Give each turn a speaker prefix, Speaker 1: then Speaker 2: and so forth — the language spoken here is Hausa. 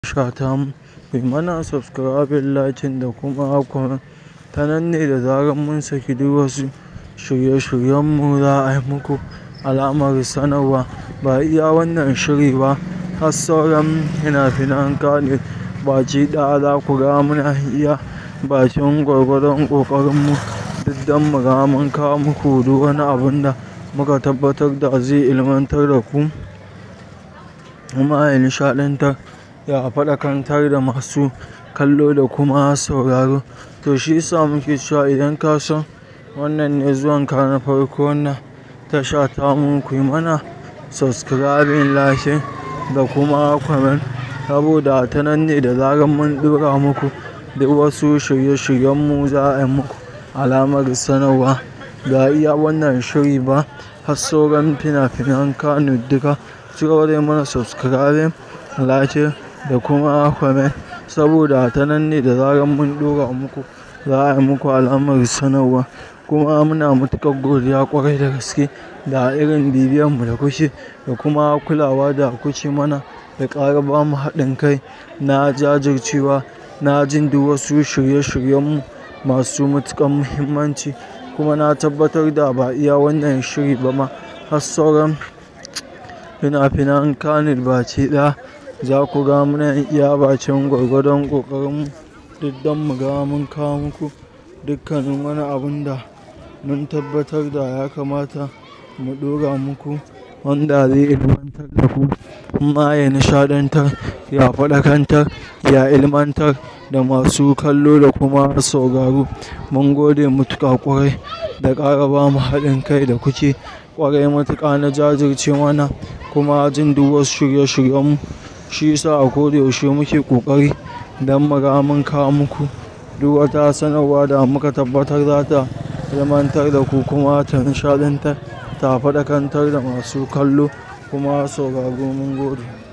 Speaker 1: Shata mu, kuyi mana subscribing, liking da kuma comment. Ta nan ne da zarar mun saki duk wasu shirye-shiryen mu za a yi muku alamar sanarwa. Ba iya wannan shiri ba, har sauran fina-finan Kannywood baki ɗaya za ku ga muna iya bakin gwargwadon ƙoƙarin mu duk dan muga mun kawo muku duk wani abun da muka tabbatar da zai ilmantar da ku kuma ya nishaɗantar, ya faɗakantar da masu kallo da kuma sauraro. To shi yasa muke cewa idan ka san wannan ne zuwan ka na farko wannan tasha ta mu, kuyi mana subscribing, liking da kuma comment. Saboda ta nan ne da zarar mun ɗora muku duk wasu shirye-shiryen mu za a yi muku alamar sanarwa. Ba iya wannan shiri ba, har sauran fina-finan Kannywood duka ku cigaba da yi mana subscribing, liking da kuma comment. Saboda ta nan ne da zarar mun ɗora muku za a yi muku alamar sanarwa. Kuma muna matuƙar godiya ƙwarai da gaske da irin bibiyan mu da kuke da kuma kulawa da kuke mana da ƙara bamu haɗin kai na jajircewa, na jin duk wasu shirye-shiryen mu masu matuƙar muhimmanci. Kuma na tabbatar da ba iya wannan shiri ba ma har sauran fina-finan Kannywood baki ɗaya za ku ga muna iya bakin gwargwadon ƙoƙarin mu duk dan muga mun kawo muku dukkanin wani abun da mun tabbatar da ya kamata mu ɗora muku wanda zai ilmantar da ku kuma ya nishaɗantar, ya faɗakantar, ya ilmantar da masu kallo da kuma sauraro. Mun gode matuƙa ƙwarai da ƙara bamu haɗin kai da kuke ƙwarai matuƙa na jajirce mana kuma jin duk wasu shirye-shiryen mu. Shi yasa a ko da yaushe muke ƙoƙari dan muga mun kawo muku duk wata sanarwa da muka tabbatar za ta ilmantar da ku kuma ta nishaɗantar, ta faɗakantar da masu kallo kuma sauraro. Mun gode.